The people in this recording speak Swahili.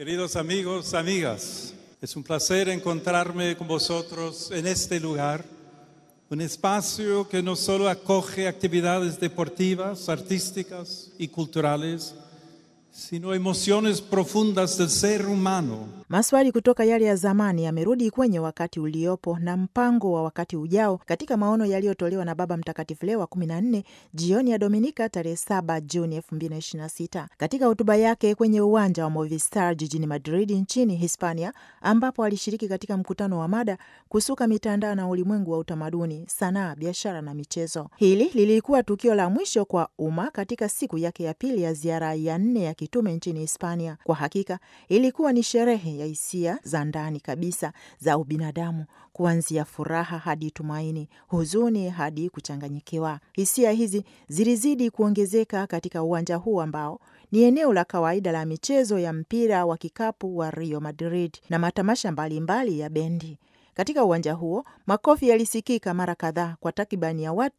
Queridos amigos, amigas, es un placer encontrarme con vosotros en este lugar, un espacio que no solo acoge actividades deportivas, artísticas y culturales, sino emociones profundas del ser humano. Maswali kutoka yale ya zamani yamerudi kwenye wakati uliopo na mpango wa wakati ujao katika maono yaliyotolewa na Baba Mtakatifu Leo wa 14 jioni ya Dominika tarehe 7 Juni 2026 katika hotuba yake kwenye uwanja wa Movistar jijini Madrid nchini Hispania, ambapo alishiriki katika mkutano wa mada kusuka mitandao na ulimwengu wa utamaduni, sanaa, biashara na michezo. Hili lilikuwa tukio la mwisho kwa umma katika siku yake ya pili ya ziara ya nne ya kitume nchini Hispania. Kwa hakika ilikuwa ni sherehe ya hisia za ndani kabisa za ubinadamu, kuanzia furaha hadi tumaini, huzuni hadi kuchanganyikiwa. Hisia hizi zilizidi kuongezeka katika uwanja huu ambao ni eneo la kawaida la michezo ya mpira wa kikapu wa Rio Madrid na matamasha mbalimbali mbali ya bendi. Katika uwanja huo makofi yalisikika mara kadhaa kwa takribani ya watu